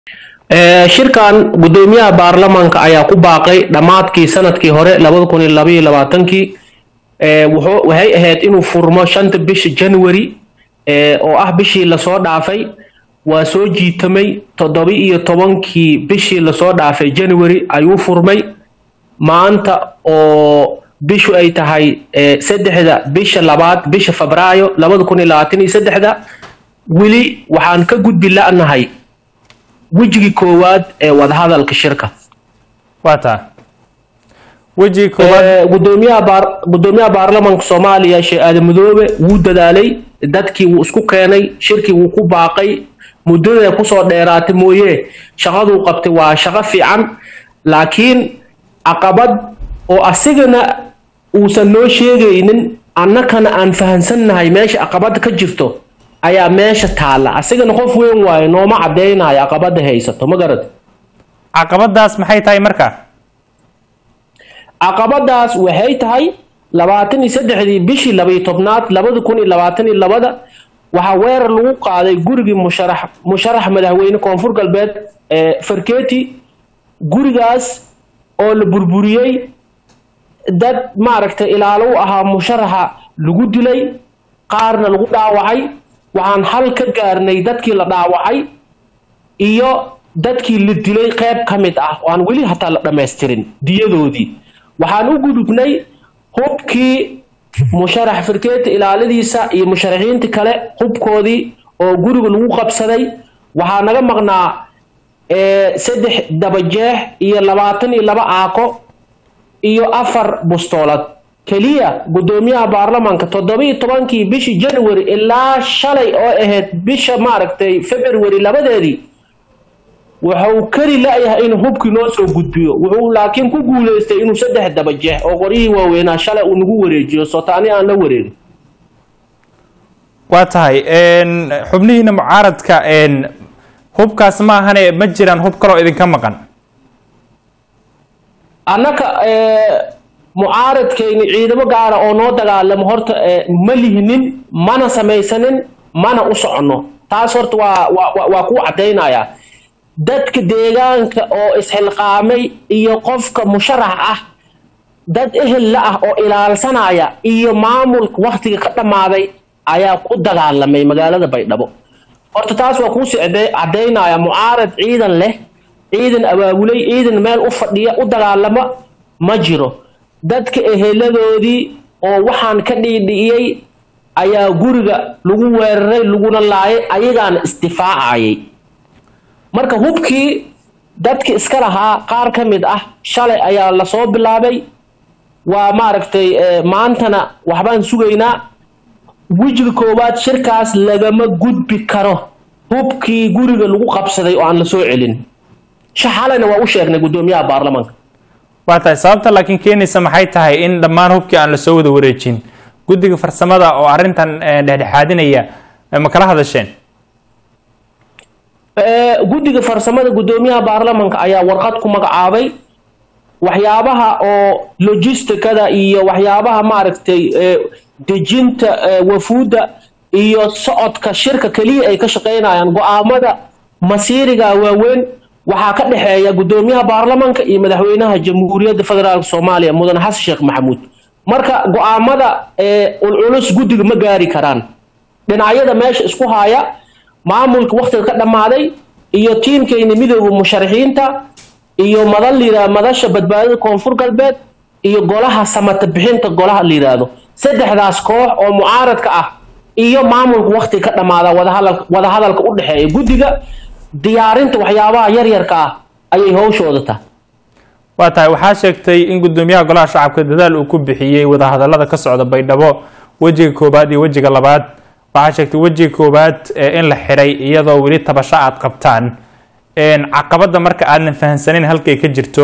shirkan gudoomiyaha baarlamaanka ayaa ku baaqay dhammaadkii sanadkii hore kii waxay ahayd inuu furmo shanta bisha january oo ah bishii lasoo dhaafay waa soo jiitamay toddoba iyo tobankii bishii lasoo dhaafay january ayuu furmay maanta oo bishu ay tahay saddexda bisha labaad bisha febraayo weli waxaan ka gudbi la'nahay wejigii koowaad ee wadahadalka shirka waa taa wejigii koowaad gudoomiyaha baar gudoomiyaha baarlamaanka soomaaliya sheekh aadan madoobe wuu dadaalay dadkii wuu isku keenay shirkii wuu ku baaqay muddada kusoo dheeraatay mooye shaqaduu qabtay waa shaqo fiican laakiin caqabad oo asigana uusan noo sheegaynin annakana aan fahansannahay meesha caqabada ka jirto ayaa meesha taalla asigana qof weyn waayo nooma caddaynayo caqabada haysato ma garad caqabadaas maxay tahay marka caqabadaas waxay tahay labaatan iyo saddexdii bishii labaiyo tobnaad labada kun iyo labaatan iyo labada waxaa weerar lagu qaaday gurigii musharax musharax madaxweyne koonfur galbeed ee farketi gurigaas oo la burburiyey dad maaragtay ilaalo u ahaa musharaxa lagu dilay qaarna lagu dhaawacay waxaan hal ka gaarnay dadkii la dhaawacay iyo dadkii la dilay qayb ka mid ah oo aan weli hataa la dhammaystirin diyadoodii waxaan u gudubnay hubkii musharax firkeeta ilaaladiisa iyo musharaxiinta kale hubkoodii oo guriga lagu qabsaday waxaa naga maqnaa saddex dabajeex iyo labaatan iyo laba aako iyo afar bustoolad keliya gudoomiyaha baarlamaanka toddobiiyo tobankii bishii january ilaa shalay oo ahayd bisha maaragtay february labadeedii wuxuu kari la-yahay inuu hubkii noo soo gudbiyo wuxuu laakiin ku guuleystay inuu saddex dabajeex oo qoryihii waaweynaa shalay uu nagu wareejiyo sotaani aan la wareegin waa tahay xubnihiina mucaaradka hubkaas ma ahane ma jiraan hub kaloo idinka maqan annaka mucaaradkayni ciidamo gaara oo noo dagaalamo horta ma lihinin mana samaysanin mana u soconno taas horta waa waa waa ku caddaynaya dadka deegaanka oo isxilqaamay iyo qofka musharax ah dad ehel la ah oo ilaalsanaya iyo maamulka waktiga ka dhammaaday ayaa ku dagaalamay magaalada baydhabo horta taas waa kuusii caddaynaya mucaarad ciidan leh ciidan abaabulay ciidan meel u fadhiya u dagaalama ma jiro dadka eheladoodii oo waxaan ka dhiidhi'iyey ayaa guriga lagu weeraray laguna laayay ayagaana isdifaacayay marka hubkii dadki iska lahaa qaar ka mid ah shalay ayaa lasoo bilaabay waa maaragtay maantana waxbaan sugaynaa wejiga koowaad shirkaas lagama gudbi karo hubkii guriga lagu qabsaday oo aan la soo celin shaxalayna waa u sheegnay gudoomiyaha baarlamaanka waa tahay sababta laakiin keenaysa maxay tahay in dhammaan hubkii aan lasoo wada wareejin guddiga farsamada oo arrintan dhexdhexaadinaya ma kala hadasheen guddiga farsamada gudoomiyaha baarlamaanka ayaa warqad ku magacaabay waxyaabaha oo logisticada iyo waxyaabaha maaragtay dejinta wafuudda iyo socodka shirka keliya ay ka shaqaynayaan go-aamada masiiriga waaweyn waxaa ka dhexeeya gudoomiyaha baarlamaanka iyo madaxweynaha jamhuuriyadda federaalk soomaaliya mudane xasan sheekh maxamuud marka go-aamada ulculus guddiga ma gaari karaan dhinacyada meesha isku haya maamulka waktiga ka dhammaaday iyo tiimkayna midooda musharaxiinta iyo madal layidhahdo madasha badbaadada koonfur galbeed iyo golaha samata bixinta golaha la yidhaahdo saddexdaas koox oo mucaaradka ah iyo maamulka waktiga ka dhammaada wadahadal wadahadalka u dhexeeya guddiga diyaarinta waxyaabaha yaryarka ah ayay hawshooda tahay waa tahay waxaa sheegtay in gudoomiyaha golaha shacabka dadaal uu ku bixiyey wadahadalada ka socda baydhabo wejiga koobaad iyo wejiga labaad waxaa sheegtay wejiga koowaad in la xiray iyadoo weli tabasho aad qabtaan caqabada marka aadan fahansaneyn halkay ka jirto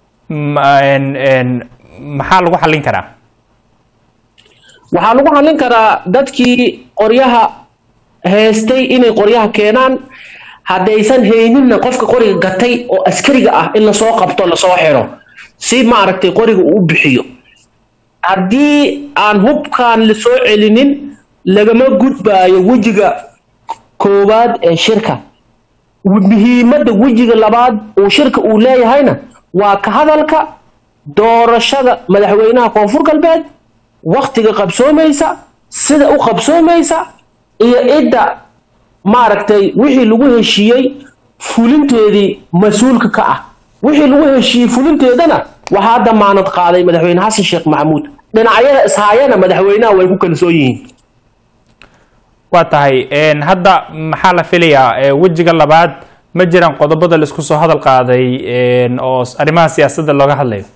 maxaa lagu xallin karaa waxaa lagu xallin karaa dadkii qoryaha heestay inay qoryaha keenaan haddaysan hayninna qofka qoriga gatay oo askariga ah in lasoo qabto lasoo xiro si maaragtay qoriga uu u bixiyo haddii aan hubkaan lasoo celinin lagama gudbaayo wejiga koowaad ee shirka muhiimadda wejiga labaad uu shirka uu leeyahayna waa ka hadalka doorashada madaxweynaha koonfur galbeed waktiga qabsoomaysa sida u qabsoomaysa iyo cidda maaragtay wixii lagu heshiiyey fulinteedii mas-uulka ka ah wixii lagu heshiiyey fulinteedana waxaa damaanad qaaday madaxweyne xasan sheekh maxamuud dhinacyada ishaayana madaxweynaha way ku kalsoon yihiin waa tahay hadda maxaa la filayaa wejiga labaad ma jiraan qodobada laisku soo hadal qaaday oo arrimaha siyaasadda looga hadlayo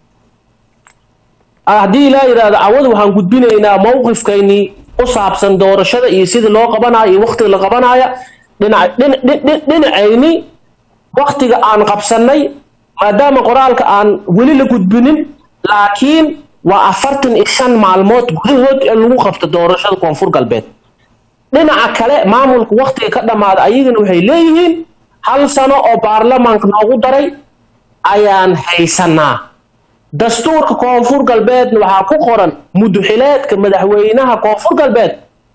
haddii ilaa yidhaahdo cawad waxaan gudbinaynaa mowqifkaynii u saabsan doorashada iyo sidii loo qabanayo iyo waktiga la qabanaya dhinacayni waktiga aan qabsanay maadaama qoraalka aan weli la gudbinin laakiin waa afartan iyo shan maalmood gudahood in lagu qabto doorashada koonfur galbeed dhinaca kale maamulka waktiga ka dhammaada ayagana waxay leeyihiin hal sano oo baarlamaanka noogu daray ayaan haysanaa dastuurka koonfur galbeedna waxaa ku qoran muduxileedka madaxweynaha koonfur galbeed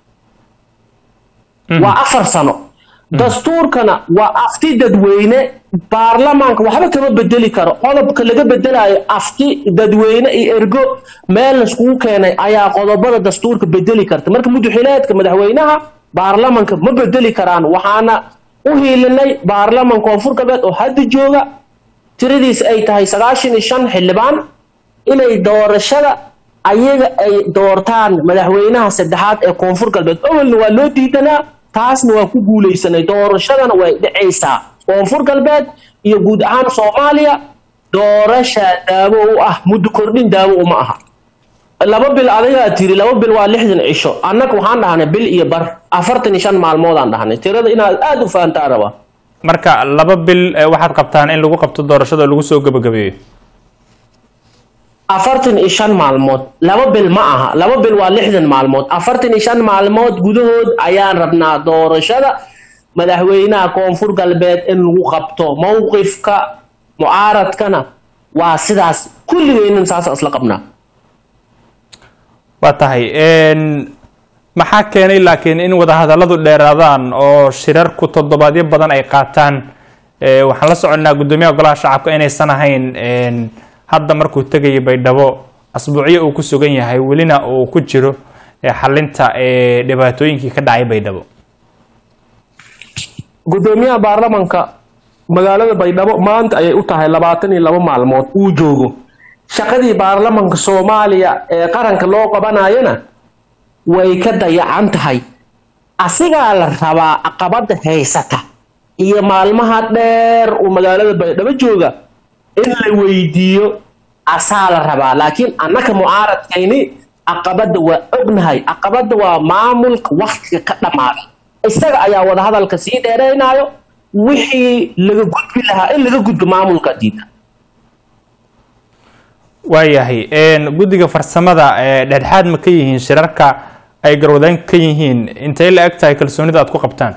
waa afar sano dastuurkana waa afti dadweyne baarlamaanka waxba kama bedeli karo qodobka laga bedelayo afti dadweyne iyo ergo meel laiskugu keenay ayaa qodobada dastuurka bedeli karta marka muduxileedka madaxweynaha baarlamanka ma bedeli karaan waxaana u hiilinay baarlaman koonfur galbeed oo hadda jooga tiradiis ay tahay sagaashan iyo shan xildhibaan inay doorashada ayaga ay doortaan madaxweynaha saddexaad ee koonfur galbeed awalna waa loo diidanaa taasna waa ku guulaysanay doorashadana way dhacaysaa koonfur galbeed iyo guud ahaan soomaaliya doorashaa daawo u ah muddo kordhin daawo uma aha laba bil adigaa tiri laba bil waa lixdan cisho annaga waxaan dhahnay bil iyo bar afartan iyo shan maalmoodaan dhahnay tirada inaad aada u fahantaa rabaa marka laba bil waxaad qabtaan in lagu qabto doorashada lagu soo gebagabeeyo afartan iyo shan maalmood laba bil ma aha laba bil waa lixdan maalmood afartan iyo shan maalmood gudahood ayaan rabnaa doorashada madaxweynaha koonfur galbeed in lagu qabto mowqifka mucaaradkana waa sidaas kulligeynan saasa isla qabnaa waa tahay maxaa keenay laakiin in wadahadalladu dheeraadaan oo shirarku toddobaadyo badan ay qaataan waxaan la soconnaa guddoomiyaha golaha shacabka inaysan ahayn hadda markuu tegayay baydhabo asbuucyo uu ku sugan yahay welina uu ku jiro xalinta dhibaatooyinkii ka dhacay baydhabo guddoomiyaha baarlamanka magaalada baydhabo maanta ayay u tahay labaatan iyo laba maalmood uu joogo shaqadii baarlamanka soomaaliya ee qaranka loo qabanayana way ka dayacan tahay asigaa la rabaa caqabada haysata iyo maalmaha dheer uu magaalada baydhabo jooga in la weydiiyo asaa la rabaa laakiin annaka mucaaradkayni caqabada waa ognahay caqabada waa maamulka waktiga ka dhammaaday isaga ayaa wadahadalka sii dheeraynayo wixii laga gudbi lahaa in laga gudbo maamulka diida waayahay guddiga farsamada dhexdhexaad ma ka yihiin shirarka ay garwadaan ka yihiin intay la eg tahay kalsoonida aad ku qabtaan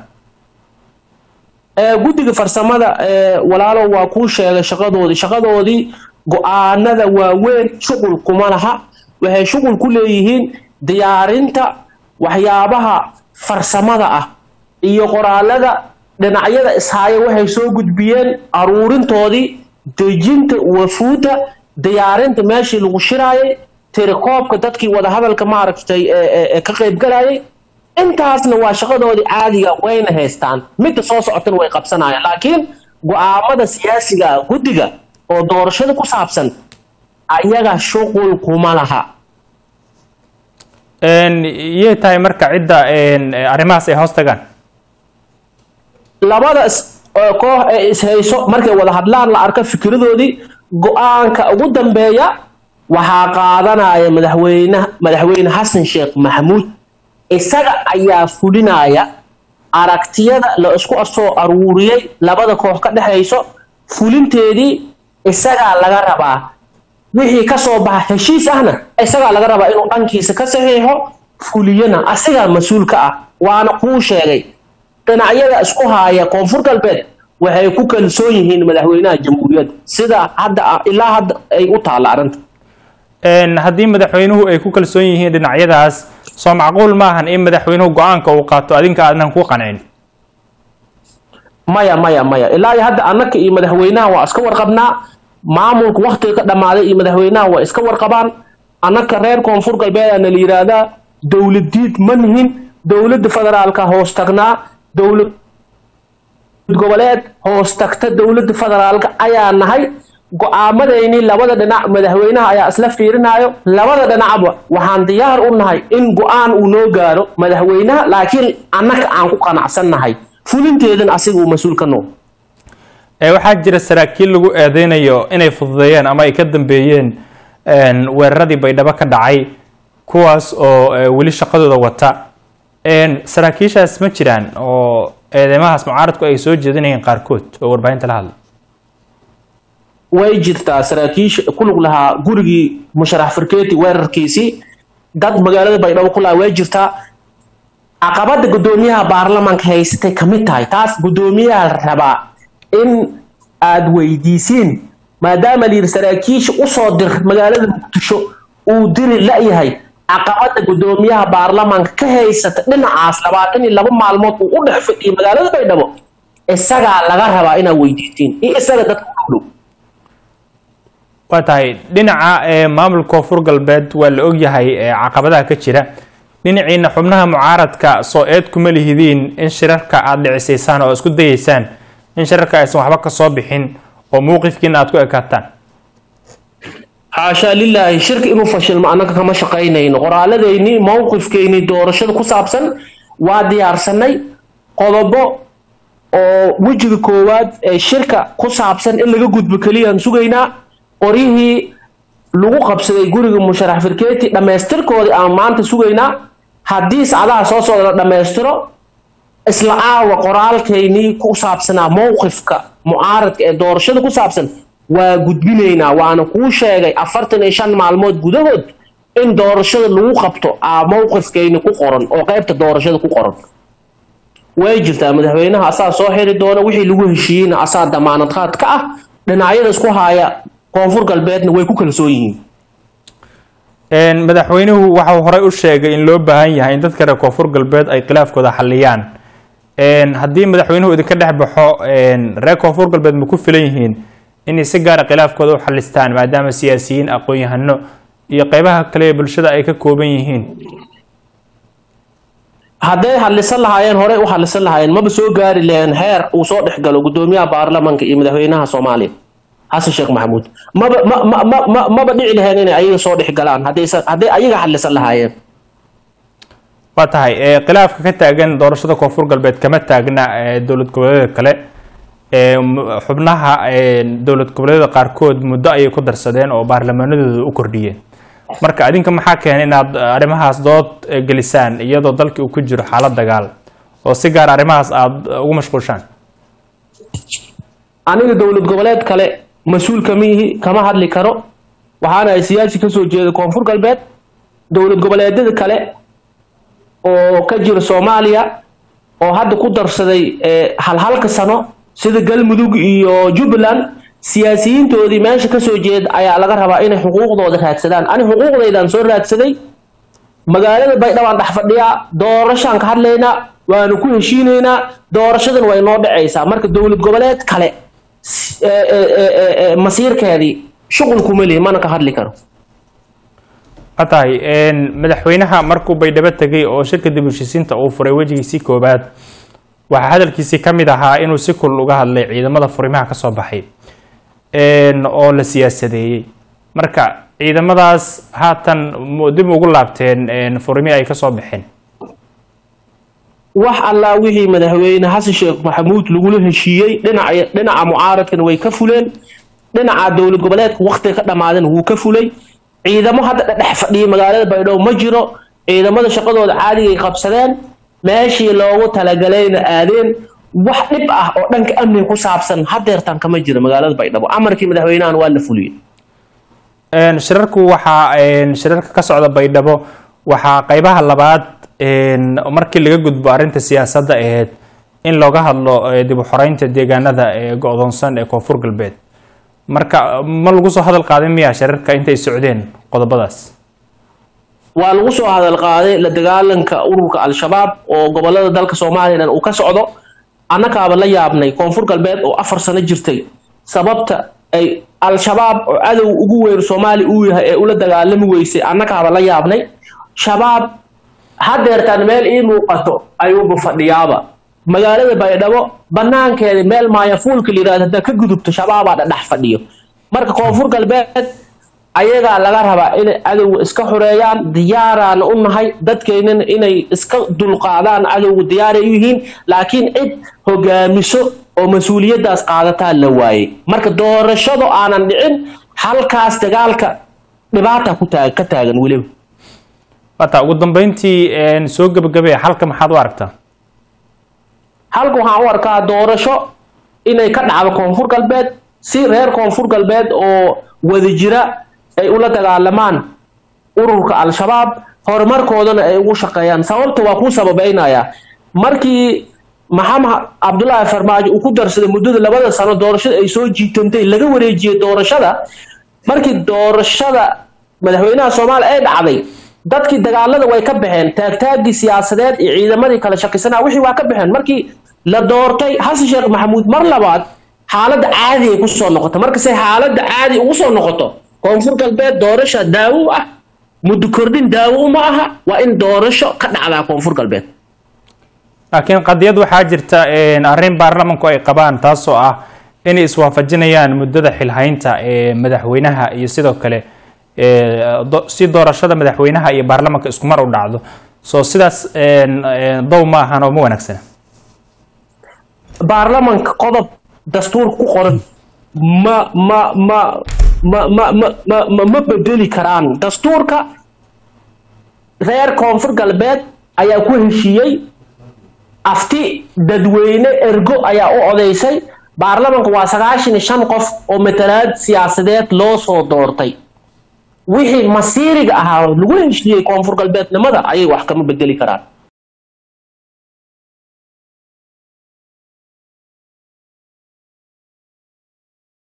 guddiga farsamada walaalow waa kuu sheegay shaqadoodii shaqadoodii go-aanada waaweyn shuqul kuma laha waxay shuqul ku leeyihiin diyaarinta waxyaabaha farsamada ah iyo qoraalada dhinacyada ishaayo waxay soo gudbiyeen aruurintoodii dejinta wafuudda diyaarinta meeshii lagu shiraayay tirikoobka dadkii wadahadalka maaragtay ka qaybgalayay intaasna waa shaqadoodii caadiga wayna haystaan midda soo socotana way qabsanayaan laakiin go-aamada siyaasiga guddiga oo doorashada ku saabsan ayaga shuqul kuma laha iyay tahay marka cidda arrimahaas ay hoos tagaan labada koox ee ishayso markay wada hadlaan la arko fikradoodii go-aanka ugu dambeeya waxaa qaadanaya madaxweyne madaxweyne xasan sheekh maxamuud isaga ayaa fulinaya aragtiyada la isku soo aruuriyey labada koox ka dhexayso fulinteedii isagaa laga rabaa wixii kasoo baxa heshiis ahna isagaa laga rabaa inuu dhankiisa ka saxiixo fuliyana asigaa mas-uulka ah waana kuu sheegay dhinacyada isku haaya koonfur galbeed waxay ku kalsoon yihiin madaxweynaha jamhuuriyadda sida hadda ilaa hadda ay u taalla arrinta haddii madaxweynuhu ay ku kalsoon yihiin dhinacyadaas soo macquul maahan in madaxweynuhu go-aanka uu qaato adinka aadnan ku qancin maya maya maya ilaa iyo hadda annaka iyo madaxweynaha waa iska warqabnaa maamulka waktiga ka dhammaaday iyo madaxweynaha waa iska warqabaan annaka reer koonfur galbeedana la yidhaahdaa dowlad diid ma nihin dowladda federaalka hoos tagnaa dowlad goboleed hoos tagta dowladda federaalka ayaa nahay go-aamadayni labada dhinac madaxweynaha ayaa isla fiirinayo labada dhinacba waxaan diyaar u nahay in go-aan uu noo gaaro madaxweynaha laakiin annaka aan ku qanacsan nahay fulinteedan asiga uu mas-uul ka noo waxaa jira saraakiil lagu eedeynayo inay fududeeyeen ama ay ka dambeeyeen weeraradii baydhabo ka dhacay kuwaas oo weli shaqadooda wata saraakiishaas ma jiraan oo eedeymahaas mucaaradku ay soo jeedinayeen qaarkood oo warbaahinta la hadla way jirtaa saraakiisha ku lug lahaa gurigii musharax farkeeti weerarkiisii dad magaalada baydhabo ku lahaa way jirtaa caqabada guddoomiyaha baarlamaanka haysatay ka mid tahay taas guddoomiyaha rabaa in aada weydiisiin maadaama la yidhi saraakiisha usoo dir magaalada muqdisho uu diri la-yahay caqabada guddoomiyaha baarlamaanka ka haysata dhinacaas labaatan iyo laba maalmood uu u dhex fadhiyay magaalada baydhabo isagaa laga rabaa inaad weydiisiin iyo isaga dadka u dhow waa tahay dhinaca maamulka koonfur galbeed waa la ogyahay caqabadaha ka jira dhinaciina xubnaha mucaaradka soo eed kuma lihidiin in shirarka aada dhicisaysaan oo isku dayeysaan in shirarka aysan waxba ka soo bixin oo mowqifkiina aada ku ekaataan xaashaa lilaahi shirka inuu fashilmo annaga kama shaqaynayno qoraaladayni mowqifkayni doorashada ku saabsan waa diyaarsanay qodobo oo wejiga koowaad ee shirka ku saabsan in laga gudbo keliyaan sugaynaa qoryihii lagu qabsaday guriga musharax firkeeti dhammaystirkoodii aan maanta sugaynaa haddii sacdaha soo socda la dhammaystiro isla caawa qoraalkaynii ku saabsanaa mowqifka mucaaradka ee doorashada ku saabsan waa gudbinaynaa waana kuu sheegay afartan iyo shan maalmood gudahood in doorashada lagu qabto aa mowqifkayni ku qoran oo qaybta doorashada ku qoran way jirtaa madaxweynaha asaa soo xiri doona wixii lagu heshiiyeyna asaa damaanad qaad ka ah dhinacyada isku haaya koonfur galbeedna way ku kalsoon yihiin madaxweynuhu waxau horey u sheegay in loo baahan yahay in dadka reer koonfur galbeed ay khilaafkooda xaliyaan haddii madaxweynuhu idinka dhex baxo reer koonfur galbeed ma ku filan yihiin inay si gaara khilaafkooda u xalistaan maadaama siyaasiyiin aqoon-yahano iyo qeybaha kale ee bulshada ay ka kooban yihiin hadday hadlisan lahaayeen horey u hadlisan lahaayeen maba soo gaari laheen heer uu soo dhex galo guddoomiyaha baarlamanka iyo madaxweynaha soomaaliya xasan sheekh maxamuud maba ma ma ma ma maba dhici laheen inay ayaga soo dhex galaan haddaysan hadday ayaga hadlisan lahaayeen waa tahay khilaafka ka taagan doorashada koonfur galbeed kama taagna dowlad goboleedyada kale xubnaha dowlad goboleedyada qaarkood muddo ayay ku darsadeen oo baarlamaanadooda u kordhiyeen marka adinka maxaa keenay inaad arrimahaas dood gelisaan iyadoo dalkii uu ku jiro xaalad dagaal oo si gaar arrimahaas aada ugu mashquulshaan aniga dowlad goboleed kale mas-uul kama ihi kama hadli karo waxaana ay siyaasi kasoo jeeda koonfur galbeed dowlad goboleedyada kale oo ka jira soomaaliya oo hadda ku darsaday halhalka sano sida galmudug iyo jubbaland siyaasiyiintoodii meesha kasoo jeeda ayaa laga rabaa inay xuquuqdooda raadsadaan ani xuquuqdaydaan soo raadsaday magaalada baydhabaan dhex fadhiyaa doorashaan ka hadlaynaa waanu ku heshiinaynaa doorashadan way noo dhacaysaa marka dowlad goboleed kale masiirkeedii shuqul kuma lihi mana ka hadli karo waa tahay madaxweynaha markuu baydhabo tegay oo shirka dib heshiisiinta uu furay wejigiisii koobaad waxaa hadalkiisii ka mid ahaa inuu si kulul uga hadlay ciidamada furimaha kasoo baxay oo la siyaasadeeyey marka ciidamadaas haatan dib ugu laabteen furimihii ay kasoo baxeen wax allaa wixii madaxweyne xasan sheekh maxamuud lagula heshiiyey dhinaca dhinaca mucaaradkana way ka fuleen dhinaca dowlad goboleedka waktiga ka dhammaadana wuu ka fulay ciidamo hadda dhedhex fadhiyay magaalada baydhabo ma jiro ciidamada shaqadooda caadigay qabsadeen meeshii loogu talagalayna aadeen wax dhib ah oo dhanka amniga ku saabsan hadeertan kama jiro magaalada baydhabo amarkii madaxweynahan waa la fuliyey shirarku waxaa shirarka ka socda baydhabo waxaa qeybaha labaad markii laga gudbo arrinta siyaasadda aheyd in looga hadlo dib u xoreynta deegaanada ee go-doonsan ee koonfur galbeed marka ma lagu soo hadal qaaday miya shirarka intay socdeen qodobadaas waa lagu soo hadal qaaday la dagaalanka ururka al-shabaab oo gobolada dalka somalilan uu ka socdo annakaaba la yaabnay koonfur galbeed oo afar sano jirtay sababta ay al-shabaab oo cadow ugu weyn soomaaliya uu yahay ee ula dagaalami weysay annakaaba la yaabnay shabaab hadeertaan meel ii muuqato ayuuba fadhiyaaba magaalada baydhabo banaankeeda meel maayafuulka la yirahdo haddaa ka gudubto shabaabaa dhadhex fadhiyo marka koonfur galbeed ayagaa laga rabaa inay cadowga iska xoreeyaan diyaaraana u nahay dadkeynana inay iska dulqaadaan cadowga diyaaray u yihiin laakiin cid hogaamiso oo mas-uuliyaddaas qaadataa la waayey marka doorashado aanan dhicin halkaas dagaalka dhibaata ku taag ka taagan weliba wata ugu dambeyntii soo gebagabee halka maxaad u aragtaa halka waxaan u arkaa doorasho inay ka dhacdo koonfur galbeed si reer koonfur galbeed oo wada jira ay ula dagaalamaan ururka al-shabaab horumarkoodana ay ugu shaqeeyaan sababta waa kuu sababeynaya markii maxamed cabdullaahi farmaajo uu ku darsaday muddada labada sano doorashada ay soo jiitantay laga wareejiyey doorashada markii doorashada madaxweynaha soomaaliya ay dhacday dadkii dagaalada way ka baxeen taagtaagii siyaasadeed iyo ciidamadii kala shakisanaa wixii waa ka baxeen markii la doortay xasan sheekh maxamuud mar labaad xaaladda caadi ay kusoo noqoto markase xaaladda caadi ugu soo noqoto koonfur galbeed doorasha daawo ah muddo kordhin daawo uma aha waa in doorasho ka dhacdaa koonfur galbeed laakiin qadiyad waxaa jirta arrin baarlamanku ay qabaan taasoo ah inay iswaafajinayaan muddada xilhaynta ee madaxweynaha iyo sidoo kale si doorashada madaxweynaha iyo baarlamanka isku mar u dhacdo soo sidaas dow ma ahan oo ma wanaagsana baarlamanka qodob dastuur ku qoran ma ma ma ma ma ma ma ma ma bedeli karaan dastuurka reer koonfur galbeed ayaa ku heshiiyey afti dadweyne ergo ayaa u odeysay baarlamanka waa sagaashan iyo shan qof oo matalaad siyaasadeed loo soo doortay wixii masiiriga ahaa lagu heshiiyey koonfur galbeednimada ayay wax kama bedeli karaan